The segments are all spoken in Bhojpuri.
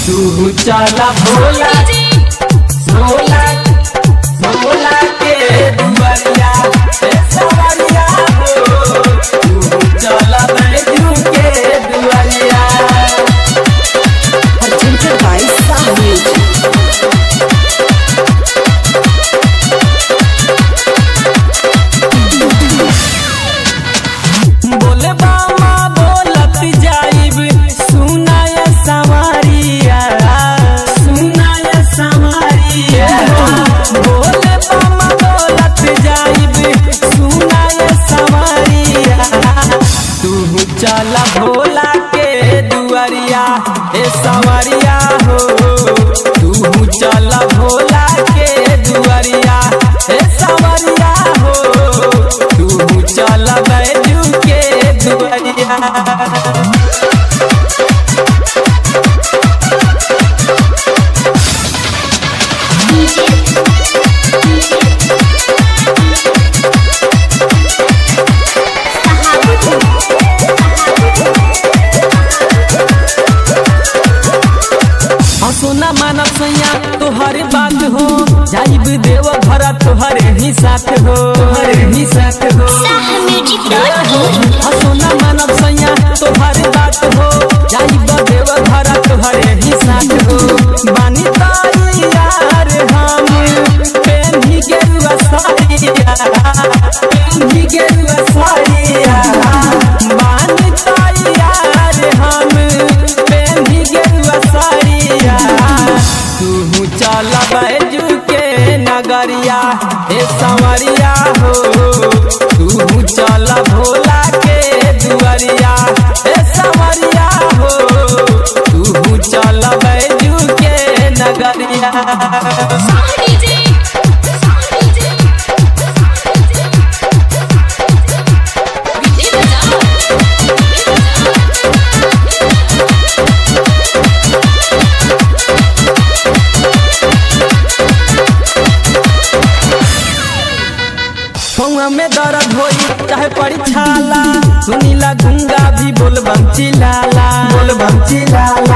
तू चला भोला भोला भोला के दुआरिया ए सवरिया हो तू चला बैजू के दुआरिया presented by Sound Music. बोले बामा बोलत जाइब सुनाय सवारिया सुनाय सवारिया बोले बामा बोलत जाइब सुनाय सवारिया तू चला भोला के दुआरिया ए सवारिया हो तू चला भोला के दुआरिया ए सवारिया हो तू चला बैजू के दुआरिया सोना मानव सैया तोहर बात हो जाइब देव भरा तोहरे ही साथ हो तोहरे ही साथ हो सोना मानव सैया तोहर बात हो जाइब देव भरा तोहरे ही साथ हो बानी ताई यार हम पेन्ही गेरुआ साड़िया पेन्ही गेरुआ साड़िया बानी ताई यार हम पेन्ही गेरुआ साड़िया तू चल बैजू के नगरिया हे संवरिया हो तू चल भोला के दुआरिया हे संवरिया हो तू चल बैजू के नगरिया फौआ में दर्द होई चाहे पड़ी छाला सुनीला गुंगा भी बोल बंची लाला बोल बंची लाला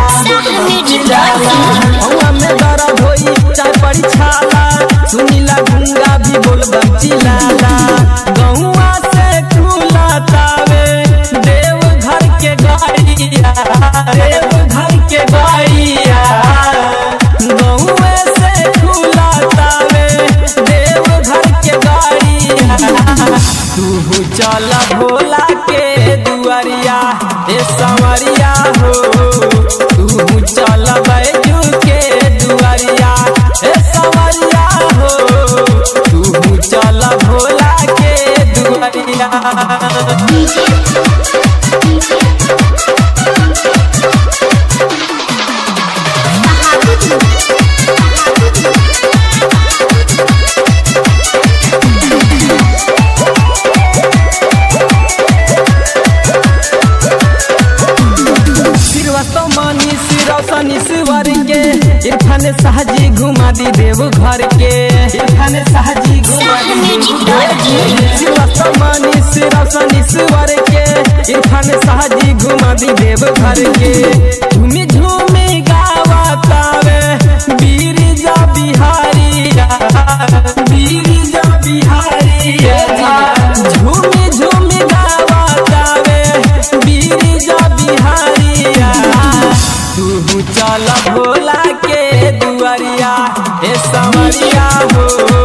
फौआ में दर्द होई चाहे पड़ी छाला सुनीला गुंगा भी बोल बंची लाला गौआ से खुला तावे देव घर के गाड़िया देव घर के गाड़िया गौए से खुला तावे देव घर के गाड़िया तू चल भोला के दुआरिया ए संवरिया हो तू चल बैजू के दुआरिया ए संवरिया हो तू चल भोला के दुआरिया श्रीवास्तव मनी श्रीरोशन ईश्वर के इरफान शाहजी घुमा दी देव घर के इरफान शाहजी घुमा दी श्रीवास्तव मनी श्रीरोशन ईश्वर के इरफान शाहजी घुमा दी देव घर के झूमी झूमी गावतावे बीरजा बिहारिया बीरजा बिहारिया झूमी झूमी गावतावे बीरजा बिहारिया तू चल भोला के दुआरिया ए संवरिया हो